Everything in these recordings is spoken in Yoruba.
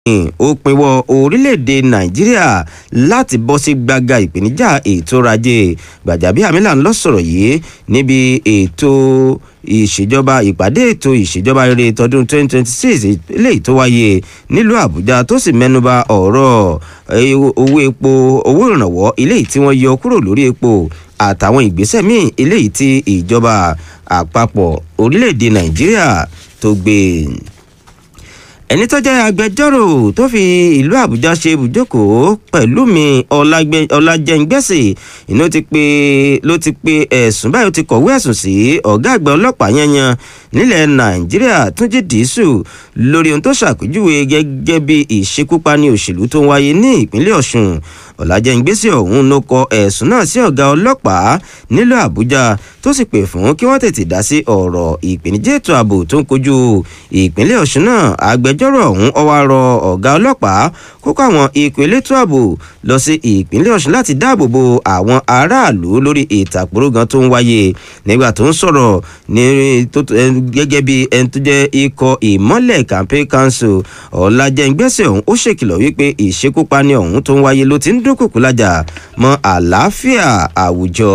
ó pinwọ́ orílẹ̀-èdè nàìjíríà láti bọ́ sí gbàgà ìpèníjà ètò ọrọ̀ ajé gbàjàbíàmílà ń lọ sọ̀rọ̀ yìí níbi ètò ìṣèjọba ìpàdé ètò ìṣèjọba rere tọdún 2026 eléyìí tó wáyé nílùú àbújá tó sì mẹ́nuba ọ̀rọ̀ owó epo owó ìrànwọ́ eléyìí tí wọ́n yọ kúrò lórí epo àtàwọn ìgbésẹ̀ míì eléyìí tí ìjọba àpapọ̀ orílẹ̀-èdè nàìjíríà tó gbé ẹni tó jẹ́ agbẹjọ́rò tó fi ìlú àbújá ṣe ibùjókòó pẹ̀lú mi ọlájẹ́ngbẹ́sì inú ti pé ló ti pe ẹ̀sùn báyìí ó ti kọ̀wé ẹ̀sùn sí ọ̀gá àgbà ọlọ́pàá yanyan nílẹ̀ nàìjíríà túnjí dìísù lórí ohun tó ṣàpèjúwe gẹ́gẹ́ bí ìṣekúpani òṣèlú tó ń wáyé ní ìpínlẹ̀ ọ̀ṣun ọ̀làjẹ́ngbẹ́sì ọ̀hún ló kọ ẹ̀sùn náà sí ọ̀gá ọlọ́pàá nílùú àbújá tó sì pè fún kí wọ́n tètè dá sí ọ̀rọ̀ ìpèníjà ètò ààbò tó ń kojú ìpínlẹ̀ ọ̀ṣun náà agbẹjọ́rò ọ̀hún ọwọ́ rọ ọ̀gá ọlọ́pàá kókó àwọn ikọ̀ elétò ààbò lọ sí ìpínlẹ̀ ọ̀ṣun láti dáàbò bo àwọn aráàlú lórí ìtàkùrọ̀gàn tó ń wáyé nígbà tó ń sọ̀rọ̀ ní gẹ́gẹ́ bí ẹni tó jẹ́ ikọ̀ ìmọ́lẹ̀ campaign council ọ̀làjẹ́ngbẹ́sẹ̀ ọ̀hún ó ṣèkìlọ̀ wípé ìṣekúpani ọ̀hún tó ń wáyé ló ti ń dúnkùkù lájà mọ́ àlàáfíà àwùjọ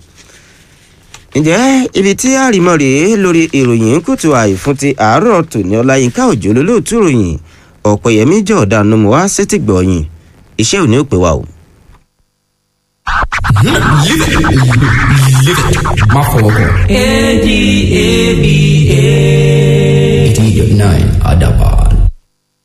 ǹjẹ́ ibi tí àrìmọ́ rèé lórí ìròyìn kùtù àìfún ti àárọ̀ tòní ọláyínká òjò lólóòtú ròyìn ọ̀pẹ̀yẹmí jọ̀ọ́dá numu wá sétí gbọ̀nyìn iṣẹ́ òní ò pé wa o. má fọwọ́ kàn. A D A B A. eighteen eighty nine àdàbọ̀.